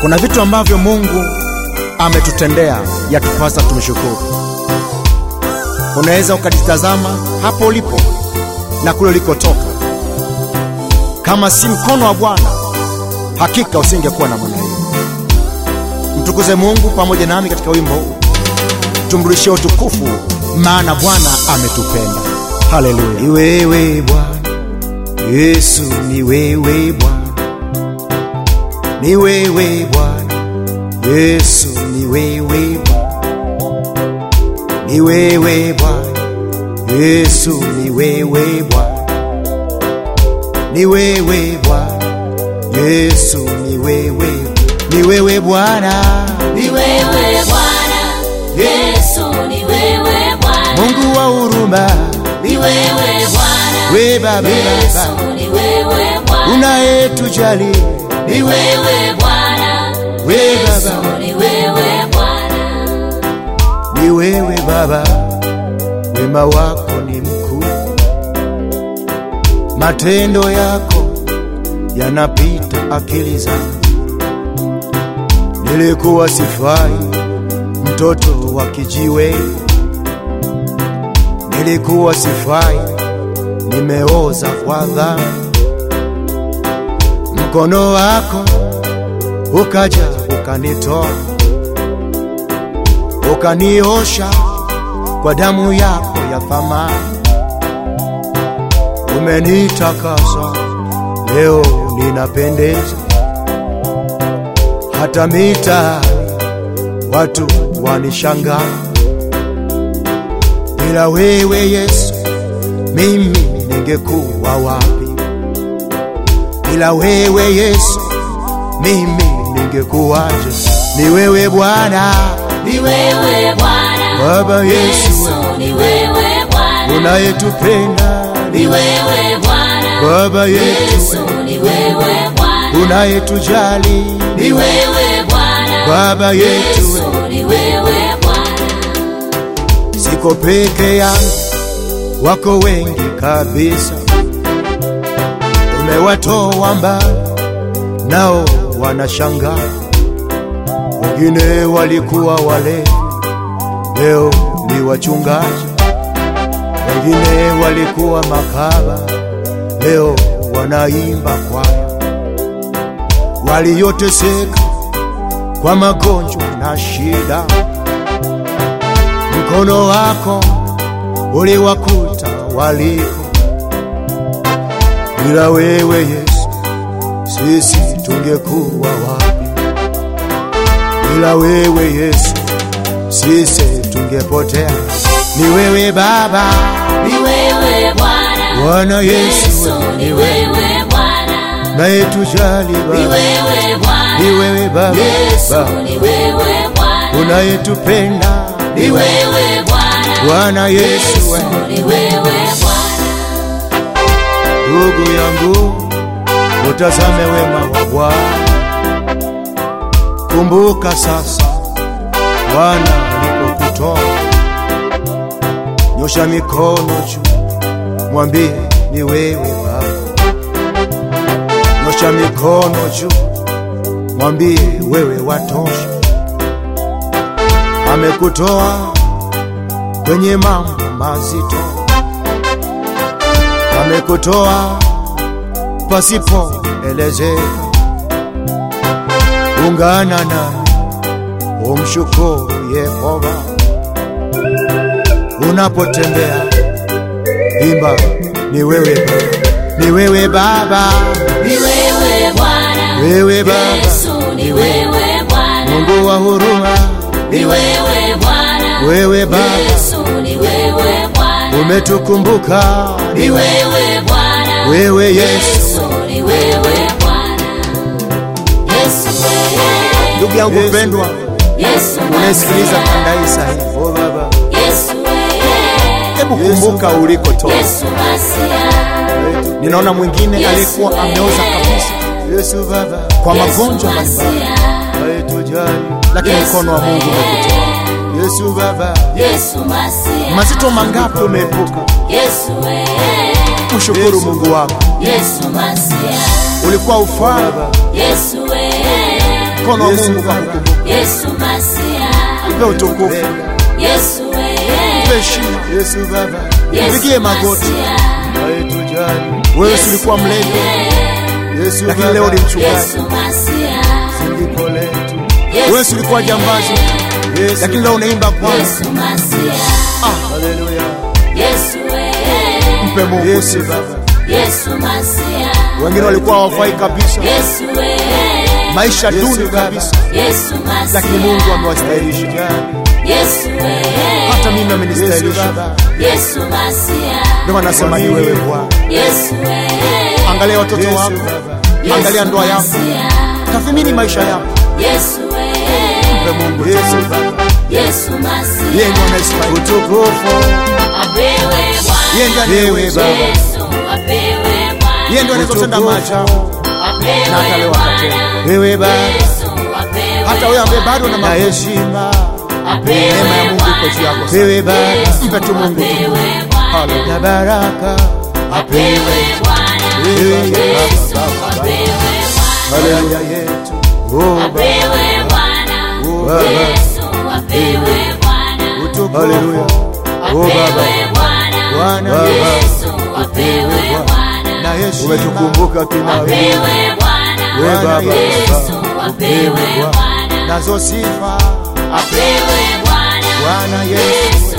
Kuna vitu ambavyo Mungu ametutendea yatupasa tumshukuru. Unaweza ukajitazama hapo ulipo na kule ulikotoka, kama si mkono wa Bwana hakika usingekuwa na namna hiyo. Mtukuze Mungu pamoja nami katika wimbo huu, tumrudishie utukufu, maana Bwana ametupenda. Haleluya! Ni wewe Bwana Yesu, ni wewe Bwana, ni wewe Bwana Yesu, ni wewe Bwana, ni wewe Bwana Yesu, ni wewe Bwana, ni wewe Bwana Yesu, ni wewe, ni wewe Bwana, Ni wewe Bwana Yesu, ni wewe Bwana, Mungu wa huruma, ni wewe Bwana we Baba, Yesu, Baba ni wewe Bwana, unayetujali, ni wewe Bwana we Yesu, Baba, ni wewe Bwana, ni wewe Baba, wema wako ni mkuu, matendo yako yanapita akili zangu. Nilikuwa sifai, mtoto wa kijiwe, nilikuwa sifai, nimeoza kwa dhambi. Mkono wako ukaja ukanitoa ukaniosha kwa damu yako ya thamani, umenitakasa leo ninapendeza, hata mitaani watu wanishangaa. Bila wewe Yesu, mimi ningekuwa wapi? Bila wewe Yesu, mimi ningekuwaje? Ni wewe Bwana, ni wewe Bwana Baba Yesu, Yesu, ni wewe Bwana, unayetupenda ni wewe Bwana Baba Yesu, yetu, ni wewe Bwana, unayetujali ni wewe Bwana Baba yetu, Yesu, ni wewe Bwana, siko peke yangu, wako wengi kabisa, umewatoa mbali, nao wanashangaa. Wengine walikuwa walevi, leo ni wachungaji. Wengine walikuwa makaba, leo wanaimba kwaya. Walioteseka kwa magonjwa na shida, mkono wako uliwakuta waliko. Bila wewe Yesu, sisi tungekuwa wapi? Bila wewe Yesu, sisi tungepotea. Ni wewe Baba, ni wewe Bwana Bwana Yesu, Yesu, ni wewe Bwana, unayetujali ni Baba, wewe Bwana ni wewe Baba, Yesu, Baba ni wewe Bwana, unayetupenda, ni wewe Bwana Bwana Yesu, Yesu, ni wewe Bwana, ndugu yangu, utazame wema wa Bwana. Kumbuka sasa Bwana alipokutoa, nyosha mikono juu, mwambie ni wewe Baba. Nyosha mikono juu, mwambie wewe watosha. Amekutoa kwenye mambo mazito, amekutoa pasipoelezeka. Ungana nami umshukuru Yehova unapotembea, imba ni wewe Baba, ni wewe Baba, ni wewe Bwana wewe Baba, Yesu, ni wewe Bwana, Mungu wa huruma, ni wewe Bwana wewe Baba, Yesu, ni wewe Bwana, umetukumbuka, ni wewe Bwana wewe Yesu, Yesu, ni wewe Bwana, Yesu wewe, Ndugu yangu Yesu. mpendwa, Yesu unayesikiliza Masia, kanda hii sahihi, oh Baba, Yesu wewe, hebu kumbuka ulikotoka. Yesu Masia, Ninaona mwingine Yesu aliyekuwa wewe, ameoza kabisa Yesu Baba, kwa Yesu magonjwa mbalimbali, Masia, unayetujali, lakini Yesu mkono wa Mungu umekutoa. wewe, Yesu Baba, Yesu Masia, Mazito mangapi umeepuka? Yesu wewe, Mshukuru Yesu. Mungu wako. Yesu Masia, Ulikuwa ufaa, Baba, Yesu wewe, mkono wa Yesu Mungu Baba. ukakukumbuka. Yesu Masia, Mpe utukufu, Yesu mpe wewe, heshima, Yesu Baba mpigie Yesu magoti. Masia, aitujali Wewe si ulikuwa mlevi, Yesu lakini leo ni Baba mchungaji. Yesu Masia, sindiko letu Wewe si ulikuwa jambazi, Yesu lakini leo unaimba kwanza. Yesu Masia, haleluya Yesu wewe, Mpe Mungu Yesu sifa. Baba Yesu Masia, Wengine walikuwa hawafai kabisa, Yesu wewe, maisha Yesu duni Baba. kabisa, Yesu Masia, lakini Mungu amewastahilisha. aitujali Yesu wewe, Hata mimi Yesu amenistahilisha. Baba Yesu Masia, Ndio maana nasema ni wewe Bwana. Yesu wewe, Angalia watoto Yesu wako, Baba angalia ndoa yako, Masia, tathmini maisha yako. Yesu wewe, Mpe Mungu Yesu sifa. Baba Yesu Masia, Yeye ndiye anayestahili. utukufu apewe Yeye ndiye Bwana, anayeweza. Baba. Yesu apewe Bwana, Yeye ndiye anayetenda maajabu. apewe Na hata leo atatenda. Bwana, wewe Baba Yesu apewe Hata wewe ambaye bado na na makosa, heshima apewe neema ya Mungu iko juu yako. sana. wewe Baba Mpe tu Mungu tu. apewe Bwana, Hallelujah. na baraka apewe Bwana, wewe Yesu Baba apewe Bwana, haleluya yetu oh Baba apewe Bwana, Baba. Yesu apewe Bwana, utukufu Haleluya. oh Baba apewe Bwana, Bwana Yesu apewe Bwana, na heshima Umetukumbuka kina wewe. apewe Bwana, wewe Baba Yesu apewe Bwana, nazo sifa apewe Bwana, Bwana Yesu Yesu